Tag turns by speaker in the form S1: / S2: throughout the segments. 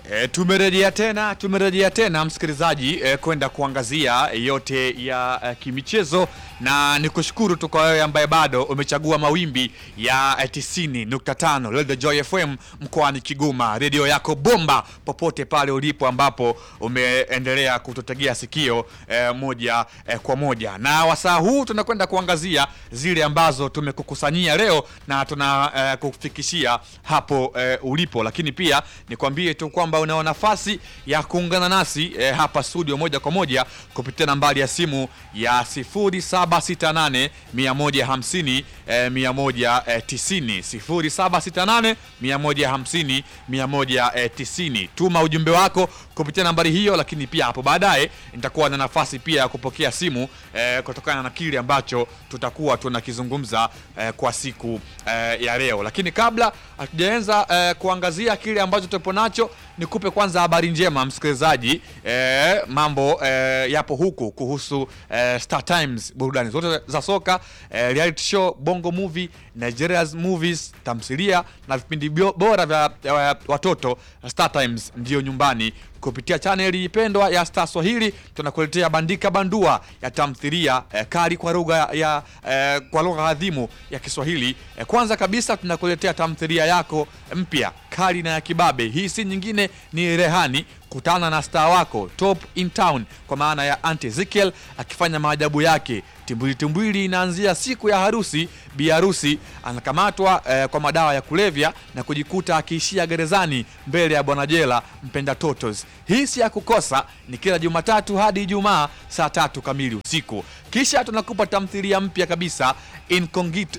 S1: E, tumerejea tena tumerejea tena msikilizaji e, kwenda kuangazia yote ya e, kimichezo na nikushukuru tu kwa wewe ambaye bado umechagua mawimbi ya e, 90.5 Radio Joy FM mkoani Kigoma, redio yako bomba popote pale ulipo ambapo umeendelea kututegea sikio e, moja e, kwa moja, na wasaa huu tunakwenda kuangazia zile ambazo tumekukusanyia leo na tuna e, kufikishia hapo e, ulipo, lakini pia nikwambie tu kwamba unao nafasi ya kuungana nasi eh, hapa studio moja kwa moja kupitia nambari ya simu ya 0768 150 eh, 190 0768 150 190. Tuma ujumbe wako kupitia nambari hiyo, lakini pia hapo baadaye nitakuwa na nafasi pia ya kupokea simu eh, kutokana na kile ambacho tutakuwa tunakizungumza eh, kwa siku eh, ya leo, lakini kabla hatujaanza eh, kuangazia kile ambacho tupo nacho nikupe kwanza habari njema msikilizaji. Eh, mambo eh, yapo huku kuhusu eh, Star Times, burudani zote za soka eh, reality show, bongo movie, Nigeria's movies, tamthilia na vipindi bio- bora vya vya watoto. Star Times ndiyo nyumbani kupitia chaneli pendwa ya Star Swahili tunakuletea bandika bandua ya tamthilia eh, kali kwa lugha ya eh, kwa lugha adhimu ya Kiswahili. Eh, kwanza kabisa tunakuletea tamthilia yako mpya kali na ya kibabe. Hii si nyingine ni Rehani. Kutana na star wako top in town kwa maana ya Auntie Ezekiel akifanya maajabu yake. Timbwili timbwili inaanzia siku ya harusi. Bi harusi anakamatwa eh, kwa madawa ya kulevya na kujikuta akiishia gerezani mbele ya bwana jela mpenda totos. Hii si ya kukosa, ni kila Jumatatu hadi Ijumaa saa tatu kamili usiku. Kisha tunakupa tamthilia mpya kabisa Incognito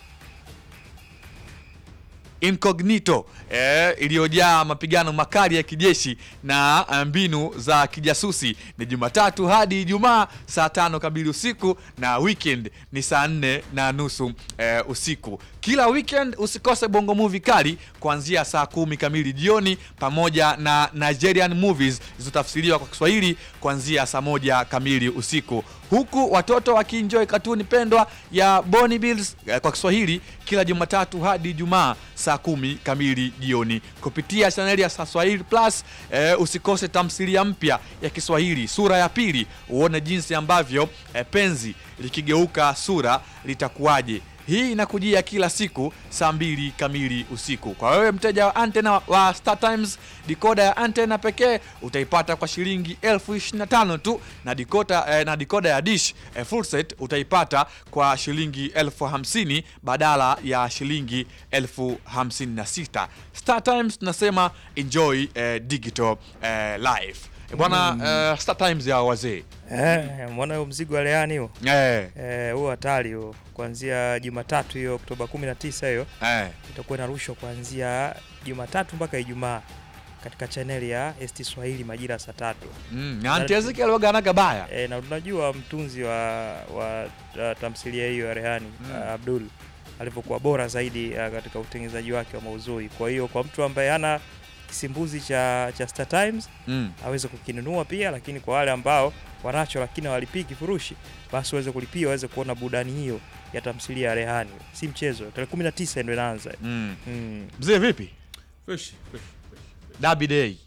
S1: Incognito eh, iliyojaa mapigano makali ya kijeshi na eh, mbinu za kijasusi ni Jumatatu hadi Ijumaa saa tano kamili usiku na weekend ni saa nne na nusu eh, usiku. Kila weekend usikose bongo movie kali kuanzia saa kumi kamili jioni pamoja na Nigerian movies zilizotafsiriwa kwa Kiswahili kuanzia saa moja kamili usiku huku watoto wakienjoy katuni pendwa ya Bonny Bills eh, kwa Kiswahili kila Jumatatu hadi Ijumaa saa kumi kamili jioni kupitia chaneli ya Swahili Plus. Eh, usikose tamthilia mpya ya Kiswahili sura ya pili, uone jinsi ambavyo eh, penzi likigeuka sura litakuwaje. Hii inakujia kila siku saa mbili kamili usiku. Kwa wewe mteja wa antena wa Star Times, dikoda ya antena pekee utaipata kwa shilingi elfu ishirini na tano tu na dikoda, eh, na dikoda ya dish eh, full set utaipata kwa shilingi elfu hamsini badala ya shilingi elfu hamsini na sita. Star Times tunasema enjoy eh, digital eh, life Eh, bwana eh, Star Times ya wazee
S2: Eh, mwana huo mzigo wa Leani huo.
S1: eh,
S2: Eh, huo hatari huo. Kuanzia Jumatatu hiyo Oktoba 19 hiyo
S1: eh.
S2: itakuwa inarushwa kuanzia Jumatatu mpaka Ijumaa katika chaneli ya ST Swahili majira ya saa tatu.
S1: Mm, na Auntie Ezekiel waga anaga baya
S2: E, na tunajua mtunzi wa, wa uh, tamthilia hiyo ya Rehani
S1: Mm.
S2: uh, Abdul alivyokuwa bora zaidi uh, katika utengenezaji wake wa maudhui. Kwa hiyo kwa mtu ambaye hana kisimbuzi cha, cha Star Times
S1: mm.
S2: aweze kukinunua pia, lakini kwa wale ambao wanacho lakini hawalipii kifurushi, basi waweze kulipia waweze kuona burudani hiyo ya tamthilia ya Rehani. Si mchezo, tarehe 19 ndio inaanza.
S1: Mm.
S2: Mm.
S1: Mzee vipi?
S3: Fresh, fresh, fresh, fresh.
S1: Derby day.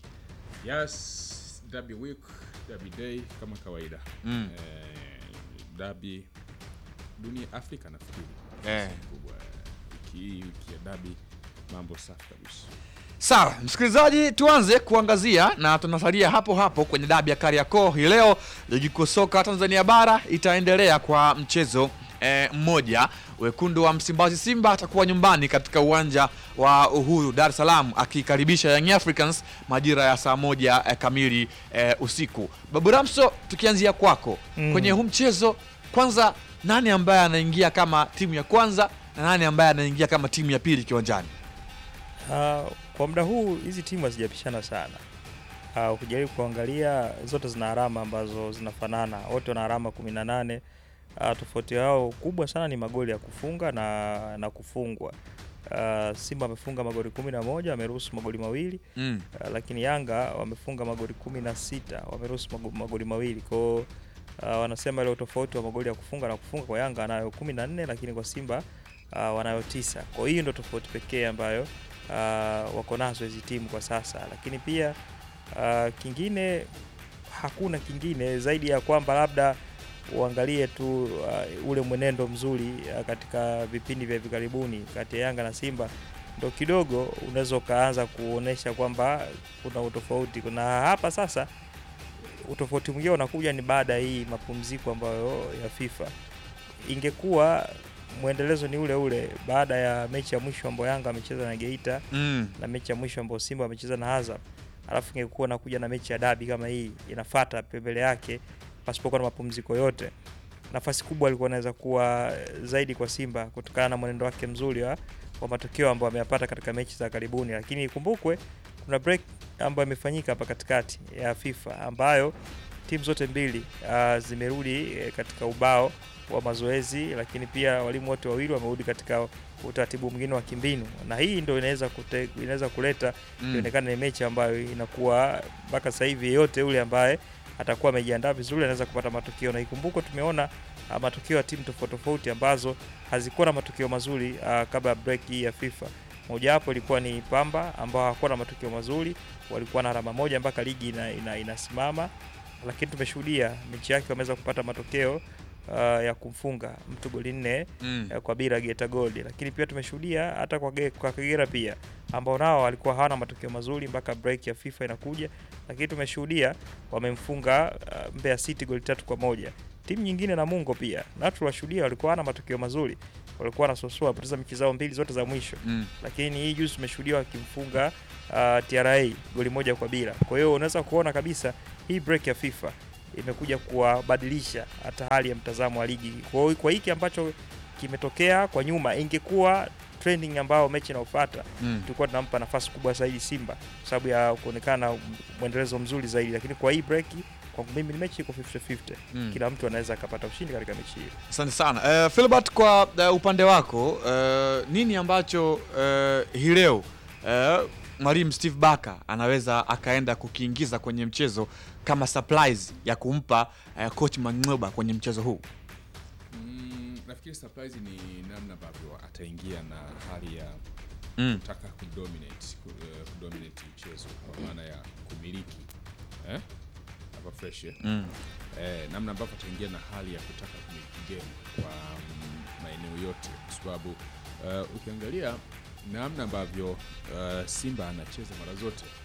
S3: Yes, derby week, derby day kama kawaida.
S1: Mm.
S3: Eh, derby dunia Afrika nafikiri.
S1: Eh.
S3: Kubwa. Wiki hii wiki ya derby mambo safi kabisa.
S1: Sawa, msikilizaji, tuanze kuangazia na tunasalia hapo hapo kwenye dabi ya Kariakoo hii leo. Ligi kuu soka Tanzania bara itaendelea kwa mchezo eh, mmoja. Wekundu wa Msimbazi Simba atakuwa nyumbani katika uwanja wa Uhuru Dar es Salaam akikaribisha Young Africans majira ya saa moja eh, kamili eh, usiku. Babu Ramso, tukianzia kwako
S2: Mm.
S1: kwenye huu mchezo, kwanza nani ambaye anaingia kama timu ya kwanza na nani ambaye anaingia kama timu ya pili kiwanjani?
S2: Ah, kwa muda huu hizi timu hazijapishana sana. Uh, ukijaribu kuangalia zote zina alama ambazo zinafanana, wote wana alama 18. Uh, tofauti yao kubwa sana ni magoli ya kufunga na, na kufungwa. Uh, Simba amefunga magoli 11, wameruhusu magoli mawili
S1: Mm.
S2: uh, lakini Yanga wamefunga magoli 16, wameruhusu mago- magoli mawili. Kwa hiyo uh, wanasema ile utofauti wa magoli ya kufunga na kufunga kwa Yanga anayo 14 lakini kwa Simba uh, wanayo tisa. Kwa hiyo ndio tofauti pekee ambayo uh, wako nazo hizi timu kwa sasa, lakini pia uh, kingine hakuna kingine zaidi ya kwamba labda uangalie tu uh, ule mwenendo mzuri uh, katika vipindi vya hivi karibuni kati ya Yanga na Simba ndo kidogo unaweza ukaanza kuonesha kwamba kuna utofauti. Kuna hapa sasa utofauti mwingine unakuja ni baada ya hii mapumziko ambayo ya FIFA. Ingekuwa mwendelezo ni ule ule baada ya mechi ya mwisho ambayo Yanga amecheza na Geita
S1: Mm.
S2: na mechi ya mwisho ambayo Simba amecheza na Azam, alafu ingekuwa nakuja na mechi ya dabi kama hii inafata pembele yake pasipokuwa na mapumziko yote, nafasi kubwa alikuwa anaweza kuwa zaidi kwa Simba kutokana na mwenendo wake mzuri wa, wa matokeo ambayo ameyapata katika mechi za karibuni, lakini ikumbukwe kuna break ambayo imefanyika hapa katikati ya FIFA ambayo timu zote mbili uh, zimerudi eh, katika ubao wa mazoezi, lakini pia walimu wote wawili wamerudi katika utaratibu mwingine wa kimbinu, na hii ndio inaweza kute, inaweza kuleta
S1: Mm.
S2: ionekane ni mechi ambayo inakuwa mpaka sasa hivi yeyote yule ambaye atakuwa amejiandaa vizuri anaweza kupata matokeo, na ikumbukwe tumeona ah, matokeo ya timu tofauti tofauti ambazo hazikuwa na matokeo mazuri ah, kabla ya break hii ya FIFA. Mojawapo ilikuwa ni Pamba ambao hawakuwa na matokeo mazuri, walikuwa na alama moja mpaka ligi ina, ina, inasimama, lakini tumeshuhudia mechi yake wameweza kupata matokeo ah, ya kumfunga mtu goli nne
S1: Mm.
S2: eh, kwa bila Geita Gold, lakini pia tumeshuhudia hata kwa, Ge- kwa Kagera pia ambao nao walikuwa hawana matokeo mazuri mpaka break ya FIFA inakuja, lakini tumeshuhudia wamemfunga uh, Mbeya City goli tatu kwa moja. Timu nyingine Namungo pia na tuliwashuhudia walikuwa hawana matokeo mazuri, walikuwa wanasosua wapoteza mechi zao mbili zote za mwisho,
S1: Mm.
S2: lakini hii juzi tumeshuhudia wakimfunga uh, TRA goli moja kwa bila. Kwa hiyo unaweza kuona kabisa hii break ya FIFA imekuja kuwabadilisha hata hali ya mtazamo wa ligi. Kwa hiyo kwa hiki ambacho kimetokea kwa nyuma, ingekuwa trending ambao mechi inayofuata
S1: Mm.
S2: tulikuwa tunampa nafasi kubwa zaidi Simba kwa sababu ya kuonekana mwendelezo mzuri zaidi, lakini kwa hii break kwangu mimi ni mechi iko 50-50.
S1: Mm.
S2: Kila mtu anaweza akapata ushindi katika mechi hiyo.
S1: Asante sana uh, Philbert, kwa uh, upande wako uh, nini ambacho uh, hii leo uh, mwalimu Steve Barker anaweza akaenda kukiingiza kwenye mchezo kama surprise ya kumpa uh, coach Mang'oba kwenye mchezo huu?
S3: Mm, nafikiri surprise ni namna ambavyo ataingia na hali ya
S1: Mm.
S3: kutaka kudominate, ku, eh, kudominate mchezo kwa maana ya kumiliki eh? hapa fresh eh?
S1: Mm.
S3: eh, namna ambavyo ataingia na hali ya kutaka kumiliki game kwa mm, maeneo yote, kwa sababu uh, ukiangalia namna ambavyo uh, Simba anacheza mara zote